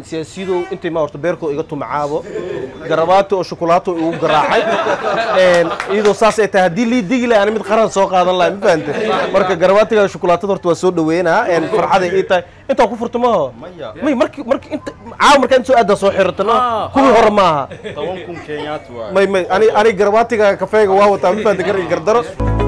siyaasiyadow intay ma horta beerkoo iga tumacaabo garabaato oo shukulaato igu garaacay Een, iyadoo saas ay tahay haddii lii digi lahay ana mid qaran soo qaadan lahay ma fahante marka garabaatiga shukulaatada horta waa soo dhaweynaa Een, farxaday ii tahay intaa ku furta maho may marki marki inta caawa markaa inta soo aadaa soo xirata no kuwii hore maaha toban kun kenyaati waay may may ani ani garabaatiga kafeega waa wataa ma fahante gar iyo gardaro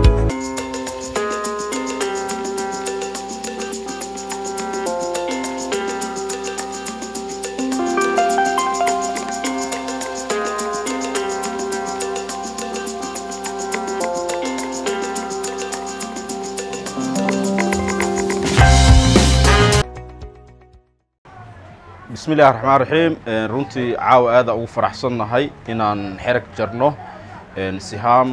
bismi illaahi raxmaan raxiim Een, runtii caawa aada ugu faraxsannahay inaan xerag jarno Een, sihaam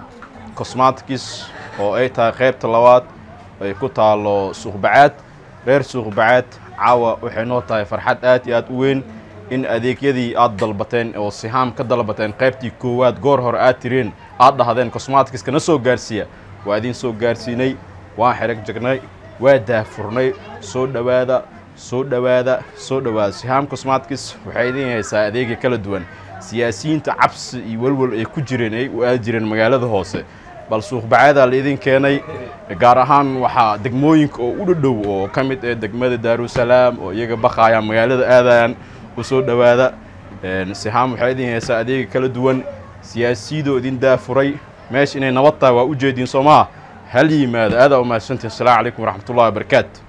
cosmatics oo ay tahay qaybta labaad ay ku taalo suuqbacaad reer suuqbacaad caawa waxay noo tahay farxad aad iyo aad u weyn in adeegyadii aad dalbateen oo sihaam ka dalbateen qaybtii koowaad goor hore aad tireen aad dhahdeen cosmaticska na soo gaarsiiya waa idin soo gaarsiinay waan xerag jarnay waa daahfurnay soo dhowaada soo dhowaada soo dhowaada sihaam cosmatics waxay idin haysaa adeegya kala duwan siyaasiyiinta cabsi iyo welwel ay ku jireen ay u aadi jireen magaalada hoose bal suuqbacaadaa la idin keenay gaar ahaan waxaa degmooyinka oo u dhadhow oo ka mid ah degmada daarusalaam oo iyaga baqaayaan magaalada aadayaan u soo dhowaada Een, sihaam waxay idin haysaa adeegya kala duwan siyaasiyadoo idin daafuray meesha inay nabad tahay waa u jeediin soo maha hal yimaado aadaa u mahadsantihin asalaamu calaykum waraxmatullahi wabarakaatu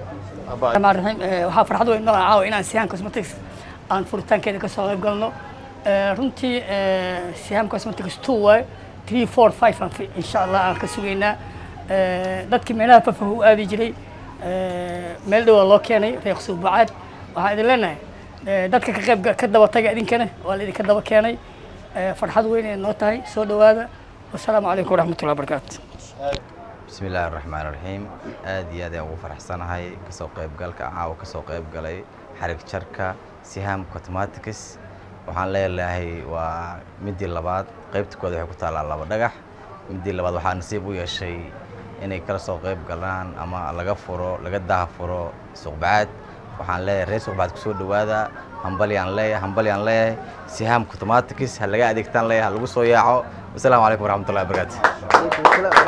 الرحمن الرحيم waxaa farxad weyn noo ah caawa inaan sihaan cosmetics aan furitaankeeda ka soo qayb galno Eh, runtii eh, sihaan cosmetics two waay three four five aan fi- insha allah aan ka sugaynaa Eh, dadkii meelaha fafah u aadi jiray eh, meel dhowaa loo keenay reeq suubacaad waxaan idin leenahay eh, dadka ka qayb ka daba taga idinkana waa la idinka daba keenay Eh, farxad weyn ay noo tahay soo dhowaada wasalaamu calaykum waraxmatullahi wabarakaatu bismi illaahi raxmaan raxiim aad iyo aad ayaan ugu faraxsanahay kasoo qaybgalka caawa kasoo qayb galay xarig jarka sihaam cosmatics waxaan leelahay waa midii labaad qaybta kooda waxay ku taallaa laba dhagax midii labaad waxaa nasiib u yeeshay inay kala soo qayb galaan ama laga furo laga daha furo suuqbacaad waxaan leeyahay reer suuqbacaad kusoo dhowaada hambalyaan leeyahay hambalyaan leeyahay sihaam cosmatics ha laga adeegtaan leeyahay ha lagu soo yaaco wasalaamu calaykum waraxmatullahi wabarakaatu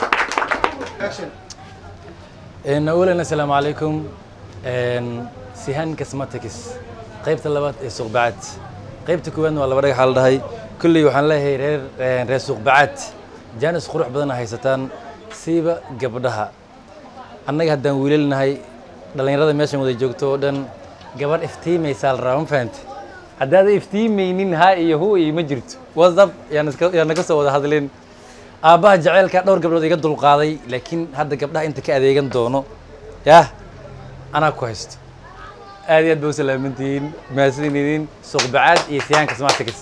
إن أولا السلام عليكم إن سيهان كسماتكس قيبت اللبات سوق بعد قيبت كوان ولا بدك حال دهي كل يوحنا له رير رير سوق بعد جانس قروح بدنا هيستان سيبا قبضها أنا هدان ويلنا هاي dhalinyarada meeshan wada joogto oo dhan gabadh iftiimaysaa la rabaa ma fahante haddaad iftiimaynin ha iyo hu iyo ma jirto whatsapp yaan iska- yaan naga soo wada hadleen aabbaha jaceylka dhowr gabdhood iga dulqaaday laakiin hadda gabdhaha inta ka adeegan doono yah anaa ku haysto aad iyo aad ba u salaamantihiin mahadsan idin suuqbacaad iyo siyaanka smartix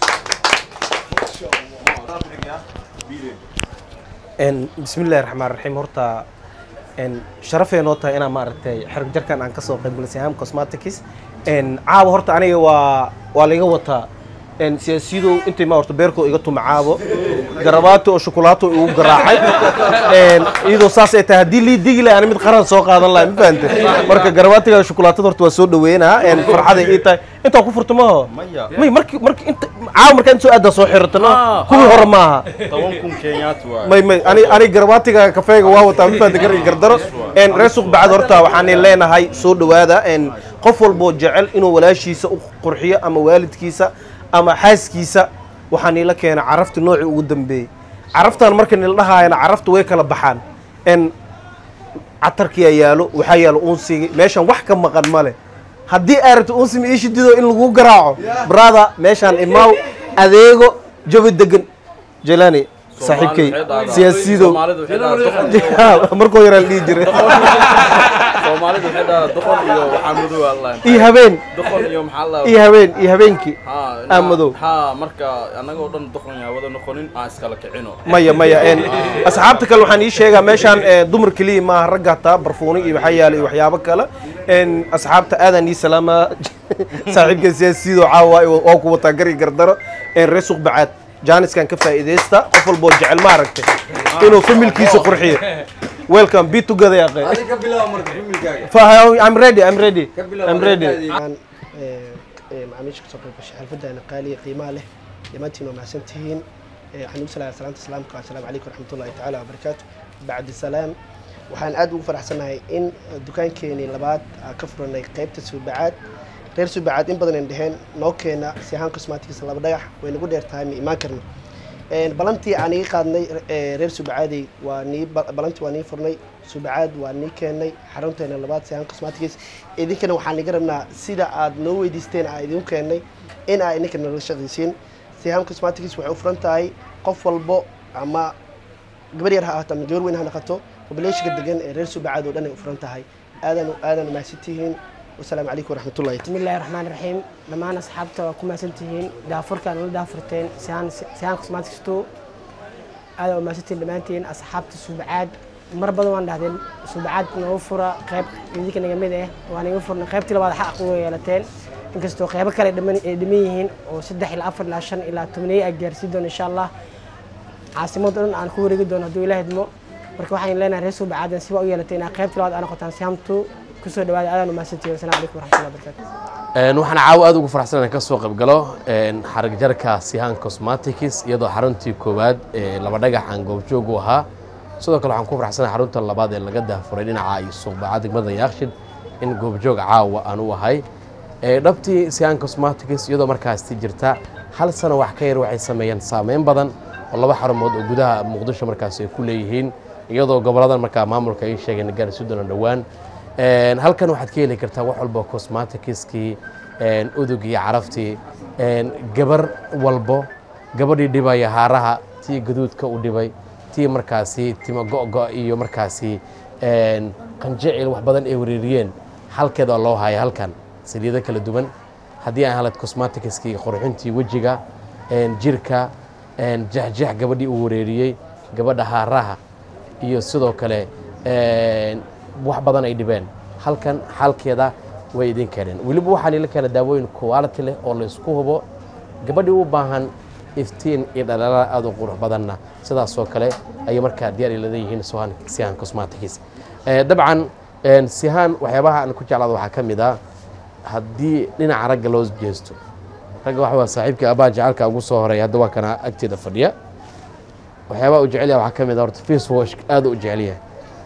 Een, bismillahi raxmaan raxiim horta een, sharafay noo tahay inaan maaragtay xerg jarkan aan kasoo qayb galay sihaam cosmatics Een, caawa horta aniga waa waa laiga wataa Een, siyaasiyadow intay ma horta beerkoo iga tumacaabo garabaato oo shukulaato igu garaacay Een, iyadoo saas ay tahay haddii lii digi lahay ana mid qaran soo qaadan lahay ma fahante marka garabaatiga shukulaatada horta waa soo dhaweynaa Een, farxaday ii tahay intaa ku furta maho may marki marki inta caawa markaa inta soo aadaa soo xirata no kuwii hore maaha toban kun kenyaati waay may may ani ani garabaatiga kafeega waa wataa ma fahanta gar iyo gardaro een reer suuq bacad horta waxaan leenahay soo dhowaada een qof walboo jecel inuu walaashiisa u qurxiyo ama waalidkiisa ama xaaskiisa waxaa niila keena carafta noocii ugu dambeeyey caraftan marka nila dhahaayana carafta way kala baxaan een catarkiyaa yaalo waxaa yaalo unsigi meeshan wax ka maqan male haddii aad rabto unsi ma ii shidido in lagu garaaco brother meeshaan imaaw adeego jawi degan jelani saaxiibkay siyaasiyidow markoo yaraa la dhihi jiray soomaalidu waxay dhahaa doqon iyo waxaa madow allah iyo habeen doqon iyo maxaa la iyo habeen iyo habeenkii haa aa madow haa marka annagoo dhan doqon yaa wada noqonin aan iskala kicino maya maya een asxaabta kale waxaan ii sheegaa meeshaan ee, dumar keliya maaha ragga hataa barfuuni iyo waxaa yaala iyo waxyaabo kale een asxaabta aadaan ii salaamaa saaxiibka siyaasiyido caawa waa ku wataa gari gardaro een reer suuq bacaad jaaniskan ka faa'iidaysta qof walboo jecel ma aragtay inuu familkiisa qurxiyo welcome be together ya akhay ka bilaabo marka ximilkaaga Fa- I'm ready I'm ready I'm ready ee, ee, macaamiisha kasoo qayb gashay xalfadana qaaliya qiimaha leh dhammaantiin waa mahadsan tihiin Ee, waxaan ugu salaaya salaanta islaamka assalaamu calaykum waraxmatullahi tacaala wabarakaatu bacdi salaam waxaan aad ugu faraxsanahay in eh, dukaankeenii labaad aan ka furanay qaybta suubacaad reer suubacaad in badan aan dheheen noo keena sihaan cosmatics laba dhagax way nagu dheer tahay ma imaan karno Een, balantii aan iga qaadnay eh, reer suubacaadey waa nii ba- balantii waa nii furnay suubacaad waa nii keenay xarunteena labaad sihaan cosmatics idinkana waxaan iga rabnaa sida aad noo weydiisteen aan idinku keennay in aa idinka nala shaqaysiin sihaan cosmatics waxay u furan tahay qof walbo ama gabar yar ha ahaato ama gabar weyn ha noqoto populationka degan ee reer suubacaad oo dhan ay u furan tahay aadan aadan mahadsan tihiin wasalaamu calaykum waraxmatullahi بسم الله الرحمن الرحيم دمان أصحابته وكما سنتهين دافر كان ولا دافرتين سيان سيان كسماتك ستو هذا وما ستين دمانتين أصحابته سبعاد مر بدو وان دهدين سبعاد نوفر قيب يديك نجمد إيه وأنا يوفر قيب تلا بعد حق ويلتين inkastoo qeybo kale dhaman ay dhaman yihiin oo saddex ilaa afar ilaa shan ilaa tobaniyo ay gaarsiin doono insha allah caasimada dhan aan ku wareegi doono hadduu ilaah idmo marka waxaan leenahay reer suubacaadan siba u yeelatay inaa qeybta labaad aa noqotaan siyaamtu kusoo dhawaada aadaan umahadsantihin wasalaamu calaykum waraxmatullahi wabarakaatu Een, waxaan caawa aad ugu faraxsan inaan ka soo qayb galo een, xarag jarka sihaan cosmetics iyadoo xaruntii koowaad ee laba dhagax aan goobjoog u ahaa sidoo kale waxaan ku faraxsanahay xarunta labaad ee laga daafuray dhinaca iyo suuqbaca degmada yaakshid in goobjoog caawa aan u ahay Ee, dhabtii sihaan cosmetics iyadoo markaasti jirta hal sano wax ka yar waxay sameeyeen saameyn badan oo laba xarumood oo gudaha muqdisho markaasi ay ku leeyihiin iyadoo goboladan markaa maamulka ay sheegeen gaarsi doona dhowaan Een, halkan waxaad ka heli kartaa wax walba cosmeticskii een, udug iyo caraftii een, gabar walbo gabadhii dhibaya haaraha tii gaduudka u dhibay tii markaasi timo go-go iyo markaasi een, qanjicil wax badan ay wareeriyeen halkeeda loo haya halkan saliido kala duwan haddii aan helad cosmeticskii qurxintii wejiga een, jirka een, jexjex gabadhii uu wareeriyey gabadha haaraha iyo sidoo kale een, wax badan ay dhibeen halkan xalkeeda way idin keeneen weliba waxaa lila keena daawooyin quality leh oo la isku hubo gabadhii u baahan iftiin iyo dhalaala aad u qurux badanna sidaasoo kale ayay markaa diyaar ay leeyihiin sihan sihan cosmetics Eh, dabcan een, sihaan waxyaabaha aan ku jeclaada waxaa ka mid ah haddii dhinaca ragga loo jeesto ragga waxa waa saaxiibka abaa jecelka ugu soo horeeya hadda waa kana agteeda fadhiya waxyaabaha u jecel yahay waxaa ka mid ah horta face wash aad u jecel yahay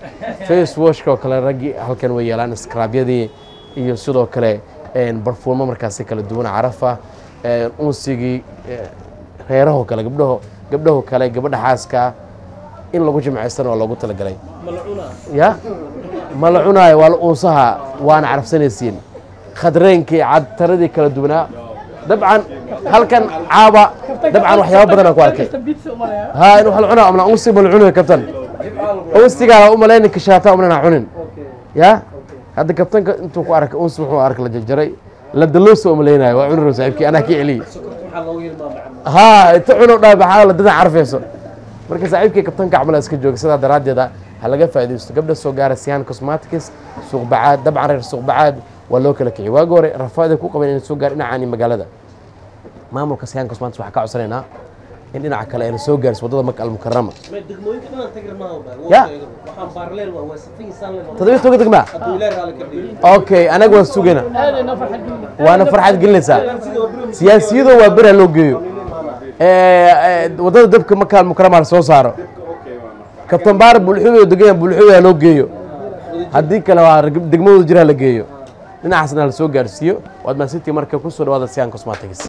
face washka oo kale raggii halkan way yeelaan scrabyadii iyo sidoo kale een, barfuumo markaasi kala duwan carafa een, unsigii eh, reeraho kale gabdhaho gabdhaho kale gabadha xaaska in lagu jimcaystana waa loogu talagalay ya ma la cunaayo waa la unsaha waana carafsanaysiin khadreenkii cadtaradii kala duwanaa dabcan halkan caaba dabcan waxyaaba badan aan ku arkay ها إنه هل عنا أمنا أوصي بالعنو يا كابتن أوصي قال أم لين كشاتا أمنا عنين يا هذا كابتن أنتوا كو أرك أوصي محو أرك لججري لدلوس أم لين وعنو رسائبك أنا كي علي ها تعنو دا بحاول دنا عارف يسو marka saaxiibkii kabtanka camal iska jooga sidaa daraaddeeda ha laga faa'iidaysto gabdha soo gaara siyan cosmetics suuq bacaad dabcan reer suuq bacaad waa loo kala kiciy waagi hore rafaada ku qaban inay soo gaar dhinacaani magaalada maamulka siyan cosmetics waxaa ka codsanaynaa in dhinaca kale ayna soo gaarso waddada maka almukarama ya toddobiyo toga degmaa okay anaga waan sugayna waana farxad gelinaysaa siyaasiyadoo waa beri ha loo geeyo waddada dabka maka almukarama la soo saaro kabtan baar bulxuyo degan bulxuyo ha loo geeyo haddii kale waa degmadooda jira ha la geeyo dhinacaasna la soo gaarsiiyo waad maasintii marka kusoo dhawaada siyan cosmetics